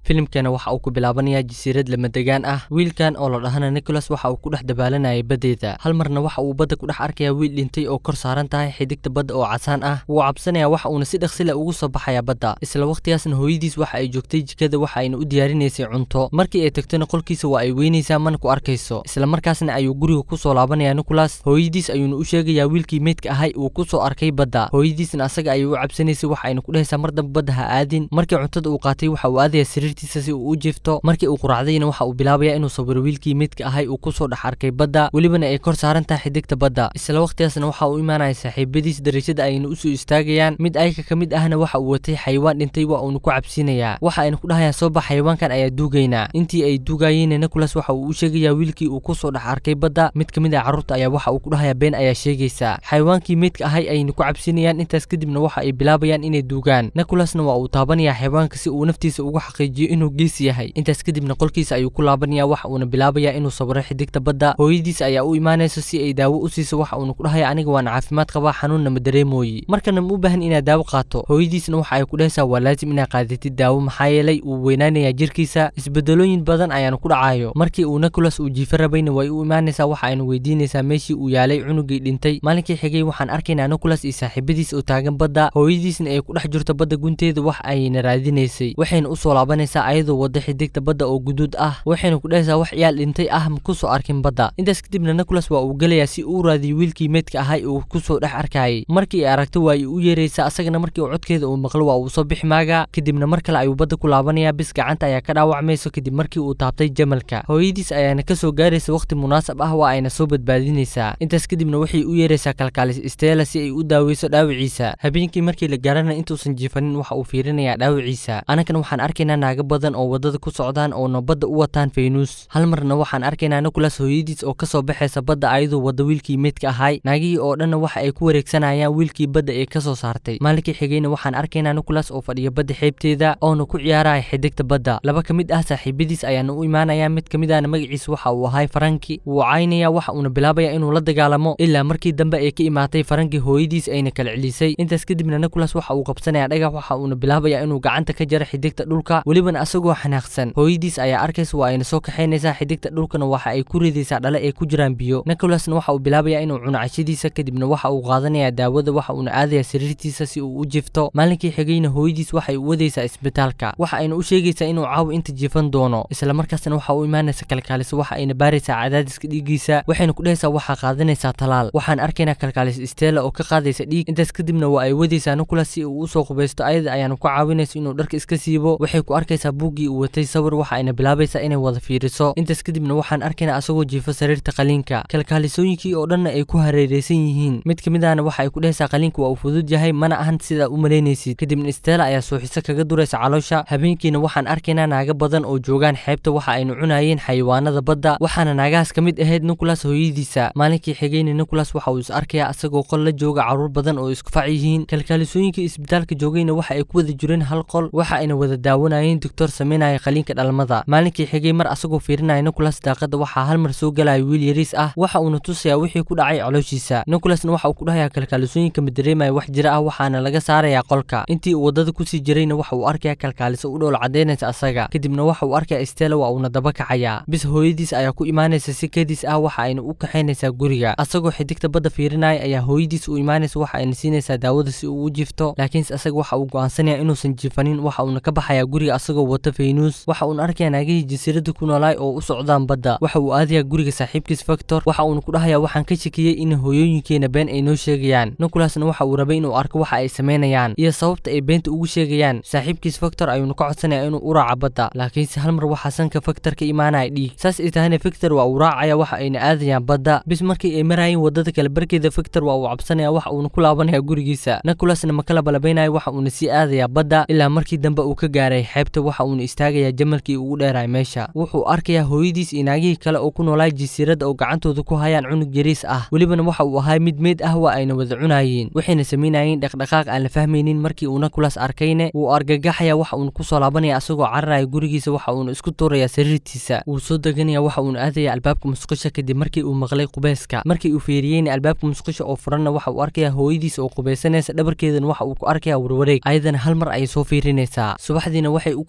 filimkana waxa uu ku bilaabanayaa jasiirad lamadegaan ah wiilkan oo la dhahana nicholas waxa uu ku dhex dabaalanayay baddeeda hal marna waxa uu badda ku dhex arkayaa wiil dhintay oo kor saaran tahay xidigta badda oo casaan ah wuu cabsanayaa waxa uuna si dhaqsile ugu soo baxayaa badda isla waqtigaasna hooyadiis waxa ay joogtay jikada waxa ayna u diyaarinaysay cunto markii ay tagtona qolkiisa waa ay weynaysaa mana ku arkayso isla markaasna ayuu guriga ku soo laabanayaa nicholas hooyadiis ayuuna u sheegayaa wiilkii meydka ahay uu ku soo arkay badda hooyadiisna asaga ayay u cabsanaysay waxa ayna ku dhehaysaa mar dambe badda ha aadin markii cuntada uu qaatay waxa uu aadayaa sariirtiisa si uu u jiifto markii uu quraacdayna waxa uu bilaabayaa inuu sawiro wiilkii meydka ahay uu ku soo dhex arkay badda welibana ay kor saaran tahay xidigta badda isla waqtigaasna waxa uu imaanaya saaxiibadiis dariishada ayna usoo istaagayaan mid ayka ka mid ahna waxa uu watay xayawaan dhintay waa uuna ku cabsiinayaa waxa ayna ku dhahayaan soo bax xayawaankan ayaa duugaynaa intii ay duugayeenna nicholas waxa uu u sheegayaa wiilkii uu ku soo dhex arkay badda mid ka mid ah carruurta ayaa waxa uu ku dhahayaa been ayaa sheegaysa xayawaankii meydka ahay ayna ku cabsinayaan intaas kadibna waxa ay bilaabayaan inay duugaan nicholasna waa uu taabanayaa xayawaanka si uu naftiisa ugu xaqiijiyo inuu geesi yahay intaas kadibna qolkiisa ayuu ku laabanayaa waxa uuna bilaabayaa inuu sawiro xidigta badda hooyadiis ayaa u imaanaysa si ay daawo u siiso waxa uuna ku dhahaya aniga waan caafimaad qabaa xanuunna ma dareemooyi markana ma u baahan inaad daawo qaato hooyadiisna waxa ay ku dhahaysaa waa laazim inaad qaadatid daawo maxaa yeelay uu weynaanayaa jirkiisa isbedelooyin badan ayaana ku dhacayo markii uu nicholas uu jiifo rabayna way u imaanaysaa waxa ayna weydiinaysaa meeshii uu yaalay cunugii dhintay maalinkii xigay waxaan arkaynaa nicholas iyo saaxiibadiis oo taagan badda hooyadiisna ay ku dhex jirto badda gunteeda wax ayna raadinaysay waxayna usoo laabanaysaa ayadoo wada xidigta badda oo guduud ah waxayna ku dhahaysaa wax ciyaal dhintay ah ma kusoo arkin badda intaas kadibna nicholas waa uu gelayaa si uu raadiyo wiilkii meydka ahay uu kusoo dhex arkayay markii ay aragto waa ay u yeeraysaa asagana markii uu codkeeda uu maqlo waa uu soo bixi maagaa kadibna mar kale ayuu badda ku laabanayaa bis gacanta ayaa ka dhaawacmayso kadib markii uu taabtay jamalka hooyadiis ayaana kasoo gaaraysa waqti munaasab ah waa ayna soo badbaadinaysaa intaas kadibna waxay u yeeraysaa kalkaalis stella si ay u daaweyso dhaawiciisa habeenkii markii la gaarana intuusan jiifanin waxa uu fiirinayaa dhaawiciisa anagana waxaan arkaynaa naago badan oo wadada ku socdaan oona badda u wataan faynuus hal marna waxaan arkaynaa nicholas hooyadiis oo kasoo baxaysa badda ayadoo wada wiilkii meydka ahay naagihii oo dhanna waxa ay ku wareegsanayaan wiilkii badda ee kasoo saartay maalinkii xigayna waxaan arkaynaa nicholas oo fadhiya badda xeebteeda oona ku ciyaaraya xidigta badda laba ka mid ah saaxiibadiis ayaana u imaanaya mid ka mid ahna magaciisa waxa uu ahay faranki wuu caynaya waxa uuna bilaabaya inuu la dagaalamo ilaa markii dambe ay ka imaatay faranki hooyadiis ayna kala celisay intaas kadibna nicholas waxa uu qabsanaya dhagax waxa uuna bilaabaya inuu gacanta ka jaro xidigta dhulka welibana asagoo xanaaqsan hooyadiis ayaa arkaysa waa ayna soo kaxaynaysaa xidigta dhulkana waxa ay ku ridaysaa dhale ay ku jiraan biyo nicholasna waxa uu bilaabaya inuu cuno cashadiisa kadibna waxa uu qaadanaya daawada waxa uuna aadaya sariirtiisa si uu u jifto maalinkii xigayna hooyadiis waxay u wadaysaa isbitaalka waxa ayna u sheegaysaa inuu caawa inta jifan doono isla markaasna waxa u imaanaysa kalkaalis waxa ayna baaraysaa cadaadiska dhiiggiisa waxayna ku dhehaysaa waxaa qaadanaysaa talaal waxaan arkaynaa kalkaalis stella oo ka qaadaysa dhiig intaas kadibna waa ay wadaysaa nicholas si uu usoo qubaysto ayada ayaana ku caawinaysa inuu dharka iska siibo waxay ku arkaysaa buuggii uu watay sawir waxa ayna bilaabaysaa inay wada fiiriso intaas kadibna waxaan arkaynaa asagoo jiifo sariirta qaliinka kalkaalisooyinkii oo dhanna ay ku hareereysan yihiin mid ka mid ahna waxa ay ku dhehaysaa qaliinka waa uu fudud yahay mana ahan sidaa u malaynaysid kadibna stella ayaa suuxiso kaga duraysa caloosha habeenkiina waxaan arkaynaa naaga badan oo joogaan xeebta waxa aynu cunayeen xayawaanada badda waxaana naagahaas ka mid ahayd nicholas hooyadiisa maalinkii xigayna nicholas waxa uu is arkayaa asagoo qol la jooga carruur badan oo isku fac yihiin kalkaalisooyinkii isbitaalka joogayna waxa ay ku wada jireen hal qol waxa ayna wada daawanayeen doctor samaynaya qaliinka dhalmada maalinkii xigay mar asagoo fiirinaya nicholas daaqada waxaa hal mar soo galaya wiil yariis ah waxa uuna tusayaa wixii ku dhacay calooshiisa nicholasna waxa uu ku dhahayaa kalkaalisooyinka ma dareemaya wax jira ah waxaana laga saarayaa qolka intii uu wadada kusii jirayna waxa uu arkayaa kalkaaliso u dhowl cadaynaysa asaga kadibna waxa uu arkayaa stella waa uuna daba kacayaa bis hooyadiis ayaa ku imaanaysa si kadis ah waxa ayna u kaxaynaysaa guriga asagoo xidigta badda fiirinaya ayaa hooyadiis u imaanaysa waxa ayna siinaysaa daawada si uu u jifto laakiinse asaga waxa uu go'aansanaya inuusan jifanin waxa uuna ka baxayaa guriga asagoo wata faynuus waxa uuna arkayaa naagihii jasiirada ku noolaay oo u socdaan badda waxa uu aadayaa guriga saaxiibkiis factor waxa uuna ku dhahayaa waxaan ka shakiyey in hooyooyinkeena been ay noo sheegayaan nicholasna waxa uu rabay inuu arko waxa ay samaynayaan iyo sababta ay beenta ugu sheegayaan saaxiibkiis factor ayuuna ka codsanaya inuu u raaca badda laakiinse hal mar waxaa sanka factor ka imaanaya dhiig saas ay tahayna factor waa uu raacaya waxa ayna aadayaan badda bis markii ay marayeen wadada kale barkeeda factor waa uu cabsanaya waxa uuna ku laabanaya gurigiisa nicholasna ma kala balabaynaya waxa uuna sii aadayaa badda ilaa markii dambe uu ka gaaray xeebta waxa uuna istaagayaa jamalkii ugu dheeraay meesha wuxuu arkayaa hooyadiis iyo naagihii kale oo ku noolaay jasiirada oo gacantooda ku hayaan cunug yariis ah welibana waxa uu ahay mid meyd ah waa ayna wada cunayeen waxayna samaynayeen dhaqdhaqaaq aan la fahmaynin markii uu nicholas arkayne wuu argagaxaya waxa uuna kusoo laabanaya asagoo cararaya gurigiisa waxa uuna isku tuuraya sariirtiisa wuu soo deganaya waxa uuna aadaya albaabka musqusha kadib markii uu maqlay qubayska markii uu fiiriyeyna albaabka musqusha oo furanna waxa uu arkaya hooyadiis oo qubaysanaysa dhabarkeedana waxa uu ku arkaya warwareeg ayadana hal mar ayay soo fiirinaysaa subaxdiina waxay u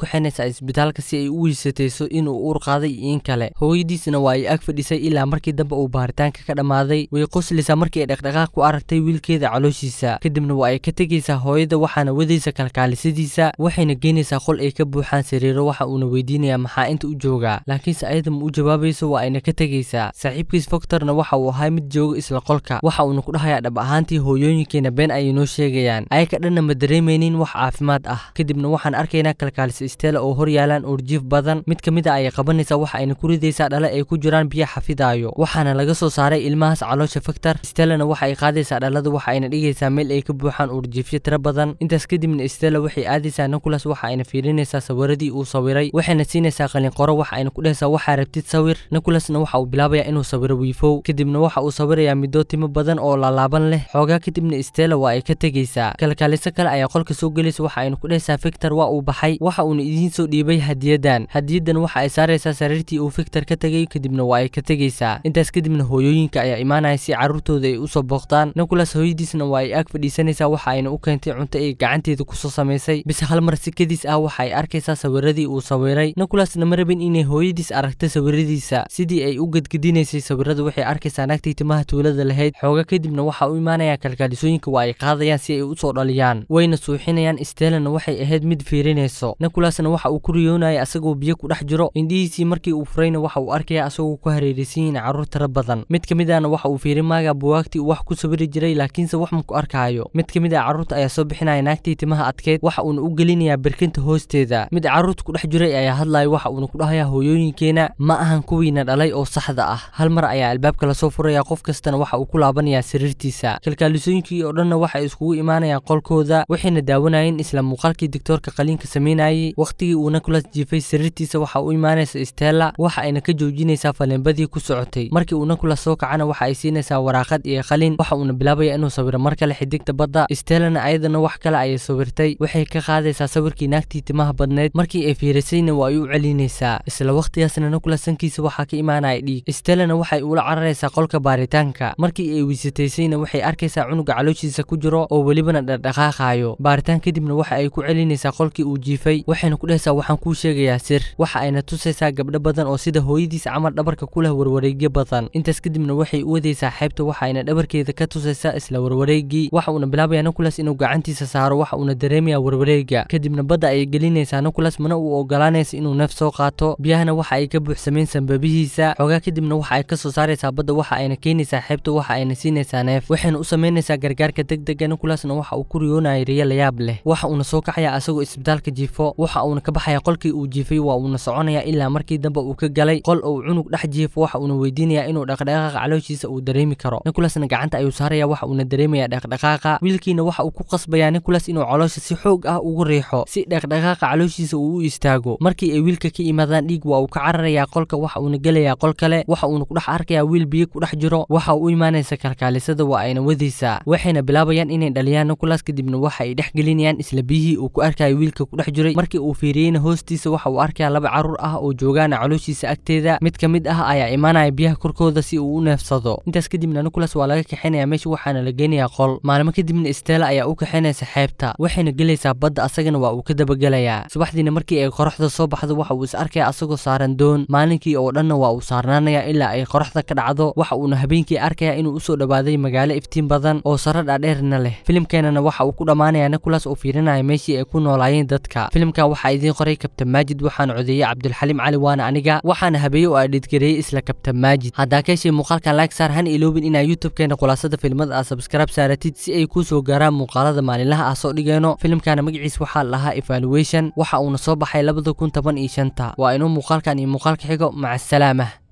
kaxaynaysaa isbitaalka si ay u weysatayso inuu uur qaaday iyo in kale hooyadiisna waa ay ag fadhisay ilaa markii dambe uu baaritaanka ka dhammaaday way qoslaysaa markii ay dhaqdhaqaaq ku aragtay wiilkeeda calooshiisa kadibna waa ay ka tegaysaa hooyada waxaana wadaysa kalkaalisadiisa waxayna geynaysaa qol ay ka buuxaan sariiro waxa uuna weydiinayaa maxaa inta u joogaa laakiinse ayada ma u jawaabayso waa ayna ka tegaysaa saaxiibkiis foktorna waxa uu ahaa mid jooga isla qolka waxa uuna ku dhahayaa dhab ahaantii hooyooyinkeena been ayay noo sheegayaan ayaka dhanna ma dareemaynin wax caafimaad ah kadibna waxaan arkaynaa kalkaalisa stella oo hor yaalaan uurjiif badan mid ka mid a ayay qabanaysaa waxa ayna ku ridaysaa dhale ay ku jiraan biyo xafidaayo waxaana laga soo saaray ilmahaas caloosha faktor stellana waxa ay qaadaysaa dhalada waxa ayna dhigaysaa meel ay ka buuxaan uurjiifyo tiro badan intaas kadibna stella waxay aadaysaa nicolas waxa ayna fiirinaysaa sawiradii uu sawiray waxayna siinaysaa qalinqoro waxa ayna ku dhehaysaa waxaa rabtid sawir nicolasna waxa uu bilaabayaa inuu sawiro wiifow kadibna waxa uu sawirayaa midoo timo badan oo laalaaban leh xoogaa kadibna stella waa ay ka tegaysaa kalkaaliso kale ayaa qolka soo gelaysa waxa ayna ku dhehaysaa victor waa uu baxay waxa uuna idiin soo dhiibay hadiyadan hadiyadan waxa ay saaraysaa sariirtii uu victor ka tegay kadibna waa ay ka tegaysaa intaas kadibna hooyooyinka ayaa imaanaya si carruurtooda ay usoo booqdaan nicolas hooyadiisna waa ay ag fadhiisanaysaa waxa ayna u keentay cunto ay gacanteeda kusoo samaysay bise hal mar si kadis ah waxa ay arkaysaa sawiradii uu sawiray nicolasna ma rabin inay hooyadiis aragto sawiradiisa sidii ay u gedgedinaysay sawirada waxay arkaysaa naagtii timaha tuulada lahayd xooga kadibna waxa u imaanaya kalkaalisooyinka waa ay qaadayaan si ay usoo dhaliyaan wayna suuxinayaan stellana waxay ahayd mid fiirinayso nicolasna waxa uu ku riyoonaya asagoo biyo ku dhex jiro indhihiisii markii uu furayna waxa uu arkaya asagoo ku hareeraysan yihiin carruur tiro badan mid ka mid ahna waxa uu fiirin maaga buwaagtii uu wax ku sawiri jiray laakiinse wax ma ku arkaayo mid ka mid ah carruurta ayaa soo bixinaya naagtii timaha adkeyd waxa uuna u gelinayaa birkinta hoosteeda mid carruurta ku dhex jiray ayaa hadlaya waxa uuna ku dhahayaa hooyooyinkeena ma ahan kuwiina dhalay oo saxda ah hal mar ayaa albaabka lasoo furaya qof kastana waxa uu ku laabanayaa sariirtiisa kalkaalisooyinkii oo dhanna waxay iskugu imaanayaan qolkooda waxayna daawanayeen isla muuqaalkii doctoorka qaliinka sameynayay wakhtigii uu nicolas jiifay sariirtiisa waxa u imaanaysa stella waxa ayna ka joojinaysaa faleembadii ku socotay markii uu nicolas soo kacana waxa ay siinaysaa waraaqad iyo qalin waxa uuna bilaabaya inuu sawiro mar kale xidigta badda stellana ayadana wax kale ayay sawirtay waxay ka qaadaysaa sawirkii naagtii timaha badneyd markii ay fiirisayna waa ay u celinaysaa isla wakhtigaasna nicolas sankiisa waxaa ka imaanaya dhiig stellana waxay ula cararaysaa qolka baaritaanka markii ay weysataysayna waxay arkaysaa cunuga calooshiisa ku jiro oo welibana dhaqdhaqaaqaayo baaritaan kadibna waxa ay ku celinaysaa qolkii uu jiifay waxayna ku dhehaysaa waxaan kuu sheegayaa sir waxa ayna tusaysaa gabdho badan oo sida hooyadiis camal dhabarka ku leh warwareegyo badan intaas kadibna waxay u wadaysaa xeebta waxa ayna dhabarkeeda ka tusaysaa isla warwareegii waxa uuna bilaabayaa nicolas inuu gacantiisa saaro waxa uuna dareemayaa warwareega kadibna badda ayay gelinaysaa nicolas mana uu ogolaanaysa inuu neef soo qaato biyahana waxa ay ka buuxsameen sambabihiisa xoogaa kadibna waxa ay ka soo saaraysaa badda waxa ayna keenaysaa xeebta waxa ayna siinaysaa neef waxayna u samaynaysaa gargaarka degdega nicolasna waxa uu ku riyoonaya riyo layaab leh waxa uuna soo kacayaa asagoo isbitaalka jiifo waxa uuna ka baxayaa qolkii uu jiifay waa uuna soconayaa ilaa markii dambe uu ka galay qol uu cunug dhex jiifo waxa uuna weydiinayaa inuu dhaqdhaqaaqa calooshiisa uu dareemi karo nicolasna gacanta ayuu saaraya waxa uuna dareemayaa dhaqdhaqaaqa wiilkiina waxa uu ku qasbayaa nicolas inuu caloosha si xoog ah ugu riixo si dhaqdhaqaaqa calooshiisa uu u istaago markii ay wiilka ka yimaadaan dhiig waa uu ka cararayaa qolka waxa uuna gelayaa qol kale waxa uuna ku dhex arkayaa wiil biyo ku dhex jiro waxa uu u imaanaysa kalkaalisada waa ayna wadaysaa waxayna bilaabayaan inay dhaliyaan nicolas kadibna waxa ay dhex gelinayaan isla biyihii uu ku arkayo wiilka ku dhex jiray markii uu fiiriyeyna hoostiisa waxa uu arkayaa laba carruur ah oo joogaana calooshiisa agteeda mid ka mid ah ayaa imaanaya biyaha korkooda si uu u neefsado intaas kadibna nicolas waa laga kaxaynaya meesha waxaana la geynayaa qol maalmo kadibna stella ayaa u kaxaynaysa xeebta waxayna gelaysaa badda asagana waa uu ka dabagelayaa subaxdiina markii ay qoraxda soo baxdo waxa uu is arkaya asagoo saaran doon maalinkii oo dhanna waa uu saarnaanaya ilaa ay qoraxda ka dhacdo waxa uuna habeenkii arkaya inuu usoo dhawaaday magaalo iftiin badan oo sare dhaadheerna leh filimkeenana waxa uu ku dhammaanaya nicolas oo fiirinaya meeshii ay ku noolaayeen dadka filimka waxaa idiin qoray kabtan maajid waxaana codeeyey cabdulxaliim cali waana aniga waxaana habeeye oo aadhidgareeyey isla kabtan maajid haddaa ka heshay muuqaalkan like saar hana iloobin inaa youtube-keena khulaasada filmada aad subscribe saaratid si ay kuu soo gaaraan muuqaalada maalinlaha ah soo dhigayno filimkana magaciis waxaa lahaa evaluation waxa uuna soo baxay labada kun toban iyo shanta waa inuu muuqaalkan iyo muuqaalka xigo maca asalaama